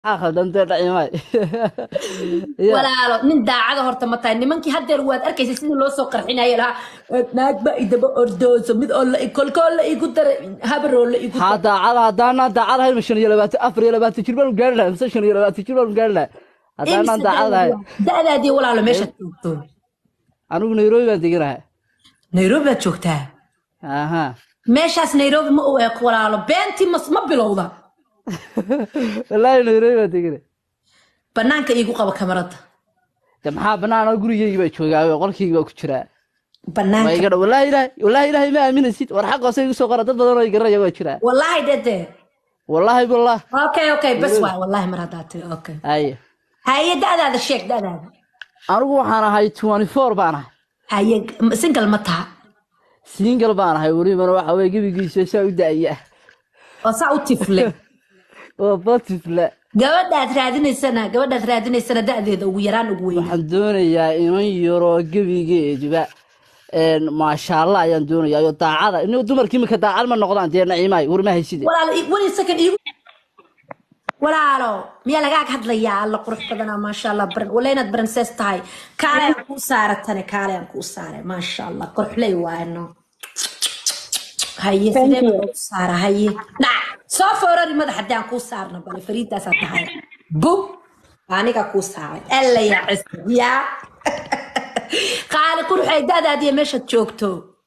maxaa khaldan dee dhacimay Ya. walaalo nin daacada horta ma tahay nimankii haddeer waad arkaysa sidii loo soo qarxinaya lahaa naagba idaba ordooso mid oo la kolkoo la igu dara habaroo la igu haa daacada haddaanaan daacad ahayn ma shan iyo labaatan afar iyo labaatan jir baanu gaari lahay mise shan iyo labaatan jir baanu gaari lahay haddaanaan daacad ahayn da'daadii walaalo meeshaad joogto anigu nairobi baan deganahay nairobi baad joogtaa aha meeshaas nairobi ma u eeg walaalo beentii mas ma bilowda wallaahi nairobi baan deganay banaanka iigu qaba kamarada de maxaa banaana gurigeygi baa joogaa qolkeygi baa ku jiraa ma banaanka iga dha wallaahi ilaahay wallaahi ilaahay ma aaminaysid war xaq hoose igu soo qora dad badan oo i garanaya waa jiraa wallaahi dede wallaahi billah okay okay bas waay wallaahi mar haddaa tiri okay haye haye da'daada sheeg da'daada anigu waxaan ahay twenty four baan ahay haye single ma taha single baan ahay welibana waxa weye gebigiisa saa u da'aya oo saa u tifle oo batifle gabadhaad raadinaysana gabadhaad raadinaysana da'deeda ugu yaraan ugu weyn waxaan doonayaa inan yaroo gebigeeduba een, maasha allah ayaan doonayaa iyo daacada in dumarkii iminka daacad ma noqdaan dee naciimaay warma hayside walaalo i- wani second iigu walaalo miyaa lagaag hadlayaa alla qurux badanaa maasha allah baran wala inaad baransees tahay kaale aan kuu saaratane kaale aan kuu saaray maasha allah qorxley waano haye sidee baan kuu saara haye dhac soo foorari madax haddii aan kuu saarno bale fariidaasaa tahay bub aniga kuu saaray alla yaa cisb yaa qaali quruxay da'daadiyo meeshaad joogto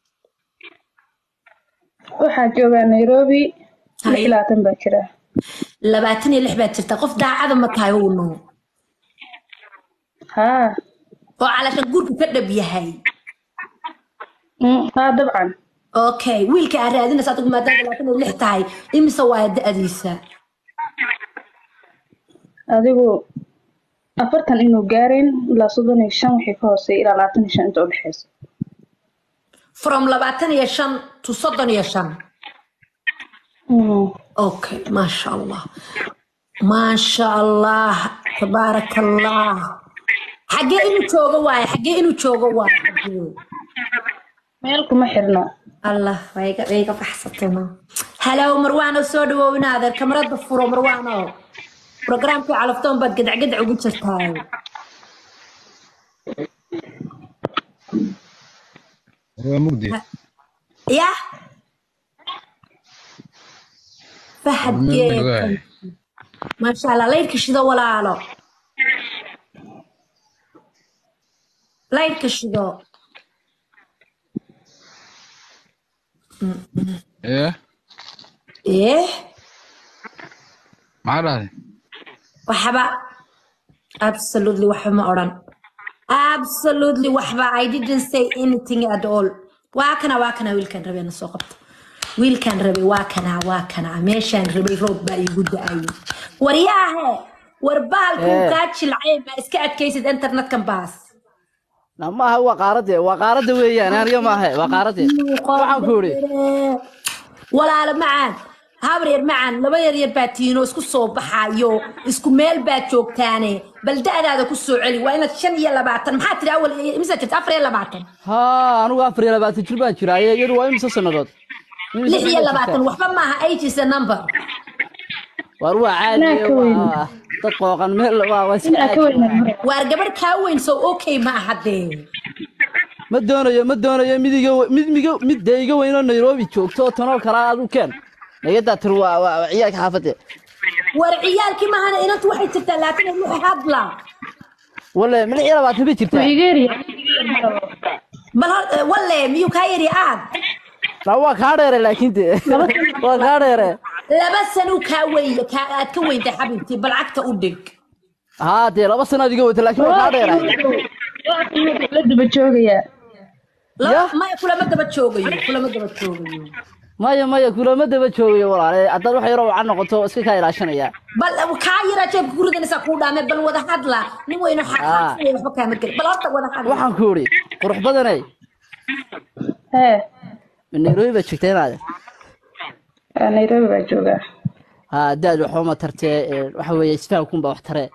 waxaa joogaa nairobi lix Haye. iyo labaatan baa jira labaatan iyo lix baad jirtaa qof daacada ma tahay uno haa oo calashan gurku ka dhab yahay Mm, haa dabcan okay wiilka aad raadinaysa adigu maadaama labaatan iyo lix tahay imise waa da'diisa adigu afartan inuu gaarayn ilaa soddon iyo shan wixii ka hooseeya ilaa labaatan iyo shan inta udhexeysa from labaatan iyo shan to soddon iyo shan Mm, okay maasha allah maasha allah tabaaraka allah xaggee inuu joogo waaye xaggee inuu joogo waaye xaggee meel kuma xirno allah wayga wayga baxsatayno halow marwaano soo dhawoowina adeer kamarada furo marwaano programkii calaftoon baad gadacgadac ugu jirtaay waa mugdi ya fahad Ma geed ogaay. maasha allah laydhka shido walaalo laydhka shido ee eh maxaa dhahday waxba absolutely waxba ma odhan absolutely waxba i didn't say anything at all waa kana waa kana wiilkan rabay na soo qabto wiilkan rabay waa kana waa kana meeshaan rabay roob baa iigu da-ayay waryaahe war baalku Eh. kaa jilcay ma iska adkaysid internetkan baas na maaha waa qaarade waa qaarada weeyaan aniga maaha waa qaarade waxaan ku idhi walaalo macaan habar yar macaan laba yar yar baa tiino isku soo baxayo isku meel baad joogtaane bal da'daada ku soo celi waa inaad shan iyo labaatan maxaa tiri awal imisa jirta afar iyo labaatan haa anigu afar iyo labaatan jir baan jiraa iyo iyadu waa imisa sannadood Imise lix iyo sannadood labaatan jirtaa? waxba maaha age is a number waar waa caadi Inaa ka weyn. waa dad qooqan meel waa waa iska inaa ka caadi weynan hore waar gabadh kaa weyn so okay ma aha dee ma doonayo ma doonayo mid iga mid miga mid dee iga weynoo nairobi joogto oo tanoo kale adu keen nagadaa tir waa waa waa ciyaalka xaafadde war ciyaalkii maahana inantu waxay jirtaa laakiin ay wixii hadla wale ma lix iyo labaatan bay wuu jirtaa iga yaryahay bal hor walle miyuu kaa yari aad na waa kaa dheere laakiin de waa kaa dheere laba sanuu kaa weyn kaa aad ka weyntay xabibtii bal cagta u dhig haa dee laba sanaad iga wata laakiin waa kaa dheere la daba joogayaa laba Ya. maya kulama daba joogayo kulama daba joogayo maya maya kulama daba joogayo walaale haddaad wax yaroo wacan noqoto iska kaa ilaashanaya bal kaa yaraa jeebka ku ridanaysaa kuu dhaame bal wada hadla nin weyno xaqaaqsanaya waxba kaama gelin bal horta wada hadla waxaan ku idhi qurux badanay hee ma nairobi baad joogtaa inaade aa nairobi baa joogaa haa daad waxba ma tartee ee, waxa weeye isfahamkunbaa wax taree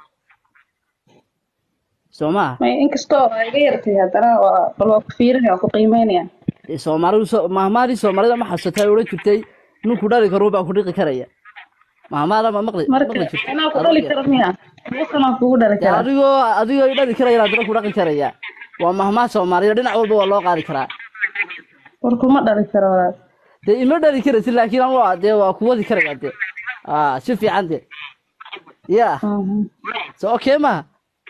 soo maha may inkastoo aa iga yartay haddana waa bal waa ku fiirinaya waa ku qiimeynaya soomaalidu soo- mahmaadii soomaalida ma xasuutaa odhan jirtay ninku dhali karo baa ku dhiqi karaya mahmaada ma maqli marka maqli jirto anaa ku dhali kara miya sanaa kugu dhali dee karaa adigoo adigoo i dhali karaya haddana ku dhaqi karaya waa mahmaa soomaaliya dhinac walba waa loo qaadi karaa war kuma dhali karo walaal dee ima dhali karaysid laakiin anu waa dee waa ku wadi karaya dee ah si fiican dee ya Mhm. so okay maha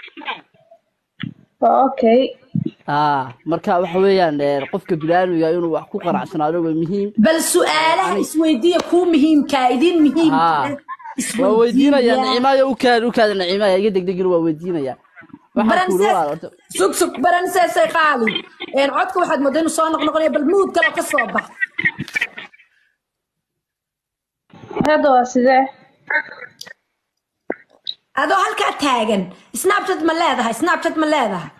waa okay ah marka waxa weeyaan eh, qofka biniaadmiga inuu wax ku qanacsanaado waa muhiim bal su-aalaha isweydiiya kuu muhiimkaa idin muhiimka Haa. waa weydiinaya nicimaayo u kaad u kaada nicimaya iga degdegin waa weydiinaya waxaan ku Baranses- walaal horta sug sug baranseesay qaali een codka waxaad moodaa inuu soo noqnoqonaya bal muud kaloo ka soo bax hadda waa sidee adoo halkaa taagan snapchat ma leedahay snapchat ma leedahay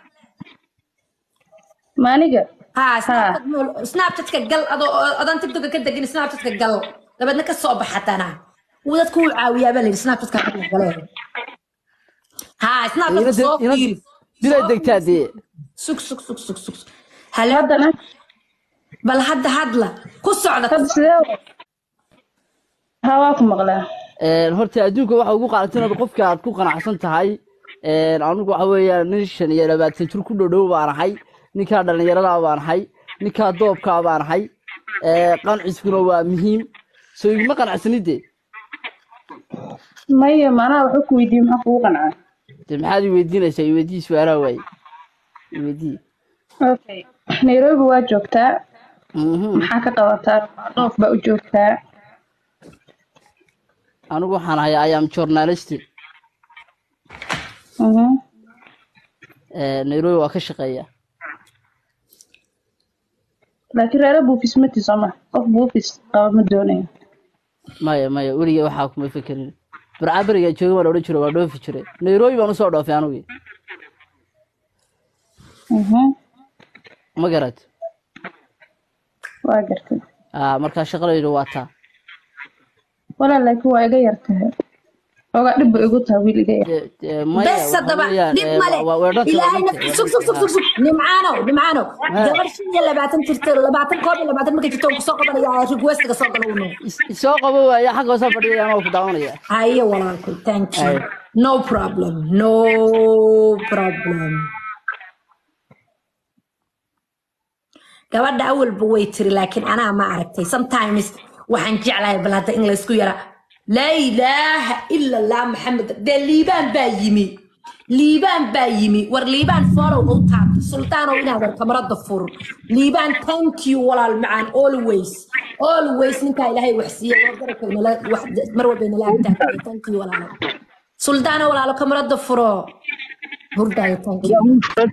maaniga haa snapchat ma- snapchatka gal adoo adaan tiktoka ka degin snapchatka gal dabeedna ka soo bax hatana wuu dadku u caawiyaa baa layidhi snapchatka hala galee haa snapchatka soo fiiri dilay degtaa dee sug sug sug sug sug halo haddana bal hadda hadla ku socda hadda sidee wa haa waa ku maqlaa Een, horta adduunka waxa ugu qaalatin inaad qofka aad ku qanacsan tahay Een, anigu waxa weeyaan nin shan iyo labaatan jir ku dhodhow baan ahay ninkaa dhallinyarada baan ahay ninkaa doobkaa baan ahay Ee, qanciskuna waa muhiim soo iguma qanacsanide maya maanaha waxba ku weydiiyey maxaa kugu qancaa de maxaad i weydiinaysaa i weydii su-aalaha waaye i weydii okay nairobi waa joogtaa Mhm. maxaa ka qabataa dhoof baa u joogtaa anigu waxaan ahay i am journalist Mhm. Ee, nairobi waa ka shaqeeya laakiin reere buufis mati sooma qof buufis qaba ma doonayo maya maya weligay waxaa kuma fekerin barcaberiga jooga waan odhan jiro waa dhoofi jire nairobi baan usoo dhoofay anigi Mhm. ma garat waa gartay Ah, markaa shaqadaydu waa taa walaa laakiin waa iga yartahay ogaa dhib ba igu tahay wiil iga yar De- de- maya bes waxa haddaba weeyaan, dhib ee, male waa- waa dhanta- ilaahay waa dhanta- nafti sug sug sug sug sug nimcaanow nimcaanow gabar shan iyo labaatan jirta labaatan koob iyo labaatan markay jirto kusoo qabanaya requestiga soo gala uno Is- isoo qabo waaya xagga hoose fadhiya anoo ku daawanaya haye walaalkay thank you Haye. no problem no problem gabadha awalba way tiri laakiin anaa ma aragtay sometimes waxaan jeclahay bal hadda in laysku yara laa ilaaha ila allah maxamed dee liibaan baa yimi liibaan baa yimi war liibaan folow u taabta sultaanow inaadan kamarada fur liibaan thank you walaal macaan always always ninkaa ilaahay wax siiya war garabkay nala wax mar walba nala agtaagay thank you walaalo sultaano walaalo kamarada furo hurdaayo thank you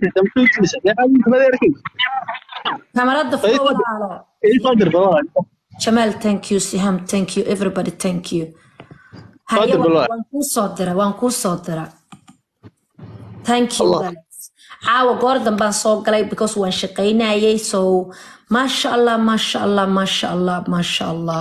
kamarada furo walaalo Jamal, thank you. Siham, thank you. Everybody, thank you. Haye, Fadlan, waan Bilal. waan kuu soo dira, waan kuu soo dira. Thank you, guys. Caawa goor dambaan soo galay because waan shaqaynayay. So, masha Allah, masha Allah, masha Allah, masha Allah.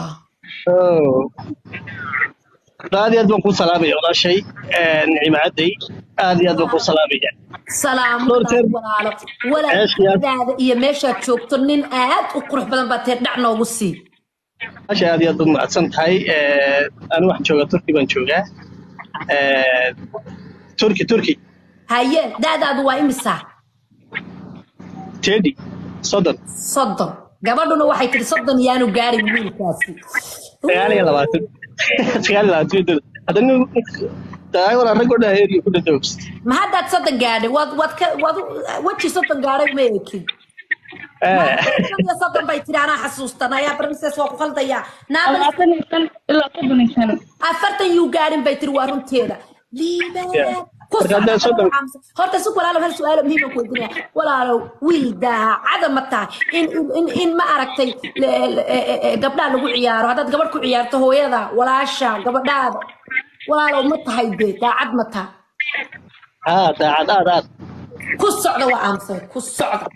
aad iyo aad baan kuu salaamaya walaashay nicimo cadday aad iyo aad baan kuu salaamaya Salaam Dhowr jeer- walaalo. Ceesh, yaa- Walaalaadaada iyo meeshaad joogto nin aad u qurux badan baa tee dhac noogu sii. walaashay aad iyo aad baad mahadsan tahay anigu waxaan joogaa turki baan joogaa turki turki Haye, daadaadu waa imisa? tedi soddon Soddon. Gabadhuna waxay tiri soddon yaanu gaarin wiilkaasi. sagaal iyo labaatan sagaal iyo labaatan hadda nin dagaal walaa rag oo dhan heeriyo ku dhadoogs ma haddaad soddon gaadhay waad waad ka waad u- weji soddon gaadhay ma ekin shan iyo soddon bay tiri anaa xasuustan ayaa princess waa ku qaldayaa naabal labaatan iyo shan ilaa soddon iyo shan afartan yuu gaadhin bay tiri waa runteeda liibaan Yeah. ku Marka haddaad socda soddon- xamsa. horta si walaalow hal su-aalo muhiima ku weydiinaya walaalow wiil daacada ma tahay in in- in in ma aragtay le- le- e- e- e- gabdhaha lagu ciyaaro haddaad gabadh ku ciyaarto hooyada walaasha gabadhaada walaalow ma tahay dee daacad ma tahay haa daacad aad aad ku socda waa aanfay ku socda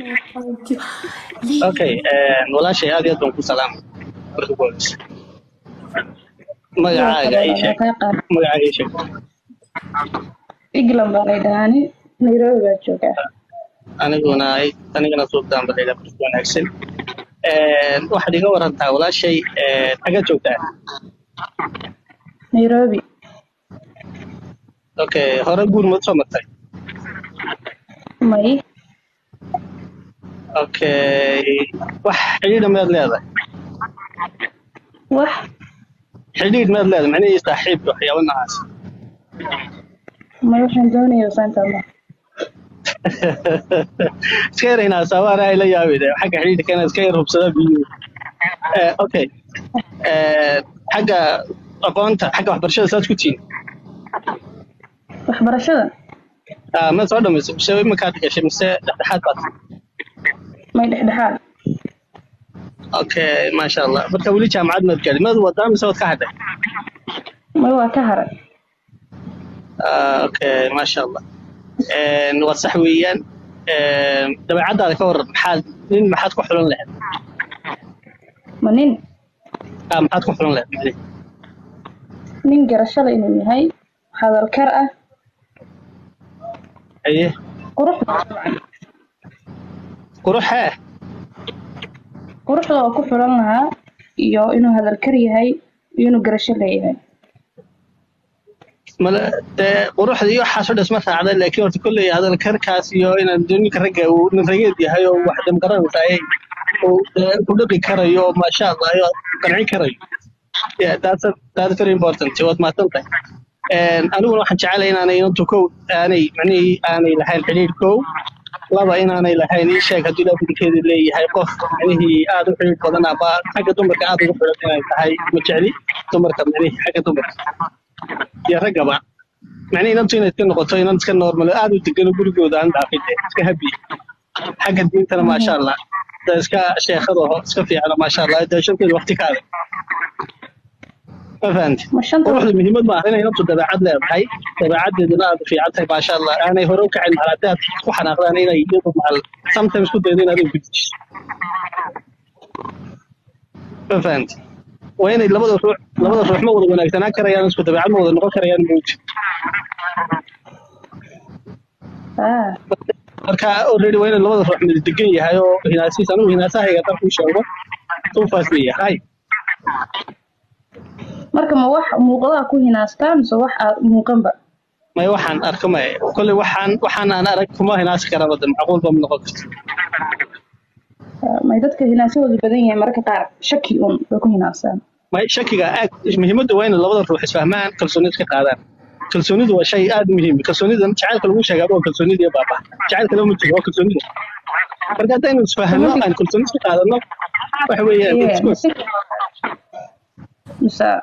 okay walaashay aad iyo aad baan ku salaamay marka ugu horeysa magacaaga ii sheeg kaa qaad magacaaga ii sheeg england baa lay dhahaani nairobi baa joogaa aniguna ay anigana suubtaan balayda marka wanaagsan waxaad iga warantaa walaashay xagga joogtaa nairobi okay hore guur ma soo martay may okay wax xidhiidha miyaad leedahay wax xidhiidh miyaad leedahay macnihii saaxiibka waxyaabo noocaas may waxaan doonaya saanta ma iska yar hinaasaa waana ay la yaabide xagga xidhiidhka inaad iska yar hubsada biyo Eh, okay Eh, xagga aqoonta xagga waxbarashada saad ku tihiin waxbarashada Ah, ma soo dhamayso mise iminkaad gashay mise dhexdhexaad baad may dhexdhexaad okay maasha allah marka weli jaamacad maad gaadhin maad wadaa mise waad ka hadhay may waa ka haray Ah, okay maasha allah Een, waa sax weeyaan Een, dabeecaddaada ka waran maxaad nin maxaad ku xulan lahayd ma nin Ah, maxaad ku xulan lahayd macnihi nin garashada inuu yahay hadalkar ah haye quruxda dabcan quruxee quruxda oo ku xulan lahaa iyo inuu hadalkar yahay iyo inuu garasho leeyahay mala dee quruxda iyo waxaas oo dhan isma raacda laakiin horta kolley hadalkarkaas iyo inaan dee ninka ragga uu nin rageed yahay oo wax damgaranaysaay uu dee ku dhaqi karayo oo maasha allah iyo qancin karayo yeah that's a, that's very important waad mahadsan tahay Een, aniguna waxaan jecelahay inaanay inantu kow aanay macnihii aanay lahayn xidhiidh kow laba inaanay lahayn ii sheeg haddii lafidikeeda leeyahay qof macnihii aad u xidhiidh badan ama xagga dumarka aad ugu xidhan inay tahay ma jecli dumarka macnihii xagga dumarka iyo raggaba macnihii inantu inay iska noqoto inan iska normal aad u degano gurigooda aan dhaafin dee, iska habi xagga diintana maasha allah da iska sheekhada oo iska fiicana maasha allah dee shanteeda waqti kaada ma fahanti ma shanta quruxda muhiimad ma aha inay naftu dabeecad leedahay dabeecadeeduna aad u fiican tahay maasha allah aanay hore u kacin mahal haddii aad ku xanaaqdaan inay iyadu mahal sometimes ku daydo inaad u gudjiso ma fahanti waa inay labada ruux labada ruux ma wada wanaagsanaan karayaan isku dabeecad ma wada noqon karayaan mawji ah marka already waa inay labada ruux mid degan yahay oo hinaasiis anigu hinaasahayga haddaan kuu sheego tuufaas leeyahay marka ma wax muuqdaa ku hinaastaa mise wax aad muuqanba may waxaan arka may kolley waxaan waxaan aan arag kuma hinaasi karaba de macquulba ma noqon karto Ah, may dadka hinaasahoodu badan yahay mararka qaar shaki un bay ku hinaastaan may shakiga aad muhiimadda waa inay labada ruux isfahmaan kalsoonida iska qaadaan kalsoonidu waa shay aad muhiim kalsoonida jacaylka lagu sheegaa waa kalsoonida iyo baaba jacaylka lama jiro waa kalsoonida marka haddaynu isfahano aan kalsooni iska qaadano waxa weeyaan Yeah, it's good. mise- mise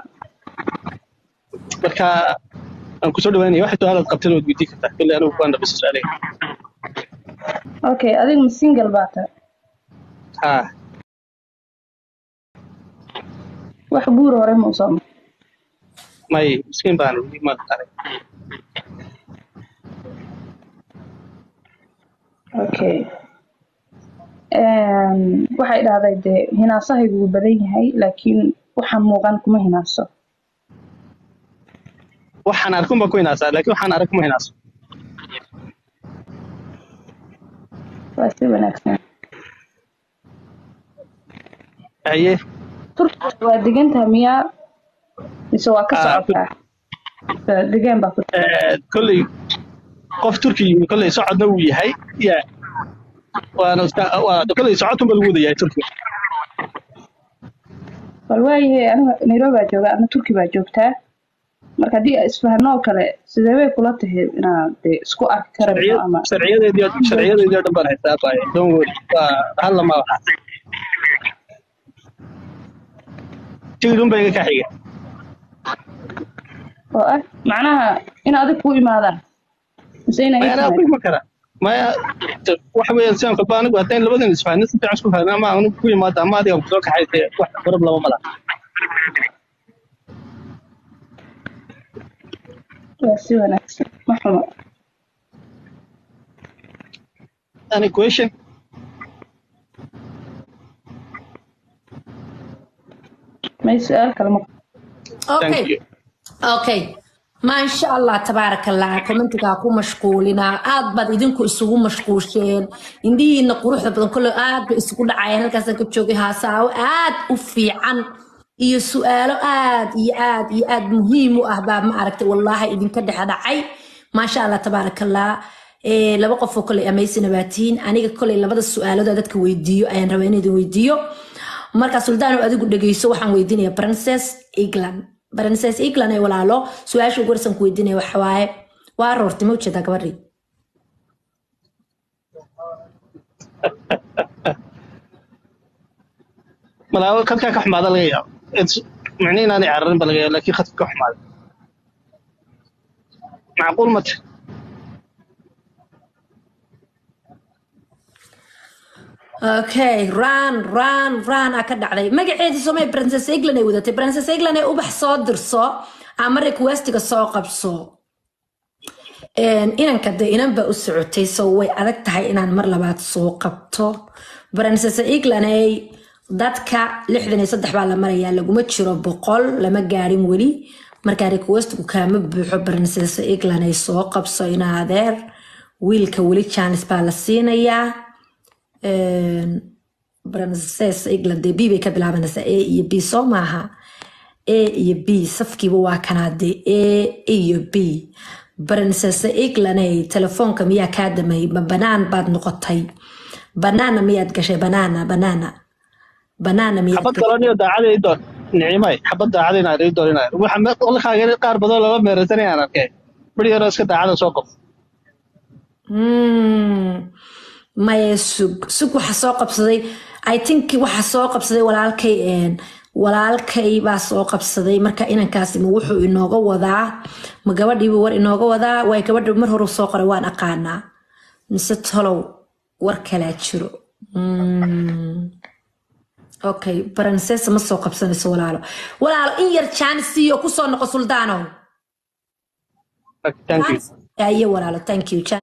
marka aan kusoo dhawaanaya waxay su-aalaad qabteen waad weydiin kartaa kolley anigu kuwaan dhaqisa su-aalay okay adiga ma single baa tahay ha wax guur hore ma usoo maray may miskiin baan weli ma qaray okay Een, waxay dhahday dee hinaasahaygu wuu badan yahay laakiin waxaan muuqan kuma hinaaso waxaan arkun baan ku hinaasaa laakiin waxaan arag kuma hinaaso waa si wanaagsan haye turkiga waa degantaha miyaa mise waa ka Ah, socotaa Mise degaan baa ku Eh, kolley qof turki yimi kolley socodna wuu yahay ya waana iska waa kolley socodkun ba lagu wada yahay turkiga bal waayahay aniga nairobi baa joogaa adna turki baa joogtaa marka haddii ay isfahano oo kale sidee bay kula tahay inaad dee isku arki karayno ama sharciyadeedii oo- sharciyadeedii oo dhan baan haystaa baay don't worry waa hal lama waxa tigidun ba iga ka xiga oo ah macnaha in adig ku imaadaan mise inay maya anaa ku iman kara maya t- waxa weeyaan sidaan kolba anigu haddayn labadan isfahnin si fiican isku fahnin ama anigu ku imaado ama adiga kusoo kaxaysay wax farab laba mala waa si wanaagsan ma xumo any question may su-aal kale ma thank okay you okay maasha allah tabaaraka allah commentigaa ku mashquulinaa aad baad idinku isugu mashquusheen indhihiina quruxda badan kolley aad bay isugu dhacayeen halkaasaan ka joogay haasaawo aad u fiican iyo su-aalo aad iyo aad iyo aad muhiim u ah baa ma aragtay wallaahi idinka dhex dhacay maasha allah tabaarakallah Eh, laba qof oo koley amaysina baa tihiin aniga koley labada su-aalood oo dadka weydiiyo ayaan rabaa in idin weydiiyo marka suldaano adigu dhegeyso waxaan weydiinaya princess england princess england ee walaalo su-aasha ugu horeysan ku weydiinaya waxa waaye waa aroortay ma ujeedaa gabadhii malaa khadkaa ka xumaada laga yaabo It's- micne inaanay cararin ba laga yaabo laakiin khadka ka xumaada macquul mate okay run run run aa ka dhacday magaceedii soomay princess england ay wadatay princess england ee ubax soo dirso ama requestiga soo qabso Een, inanka de inan baa u socotay so way adag tahay inaan mar labaad soo qabto princess england ay dadka lixdan iyo saddex baa la marayaa laguma jiro boqol lama gaarin weli markaa requestigu kaama buuxo princess england ay soo qabso ina adeer wiilka weli janis baa la siinayaa Een, princess england dee b bay ka bilaabanaysaa a iyo b soo maaha a iyo b safkiiba waa kanaade a iyo b princess englaney telefoonka miyaa kaa damay ma banaan baad noqotay banaana miyaad gashay banaana banaana banaana miyaad xabad gashay kalaniyo daacada ii doon nicimay xabad daacada inaan ii doon inaan waxa me- qolkaaga qaar badan looga meeraysanaya aan arkay bari yaroo iska daacada soo qof Hmm, maya sug sug waxa soo qabsaday i think waxa soo qabsaday walaalkay een, walaalkay baa soo qabsaday marka inankaasi ma wuxuu inooga wadaa ma gabadhiiba war inooga wadaa waay gabadha mar hore soo qoray waan aqaanaa mise tolow war kalaa jiro Hmm. okay princess ma soo qabsanayso walaalo walaalo in yar jaanis siiyo kusoo noqo suldaanow thank you aye walaalo thank you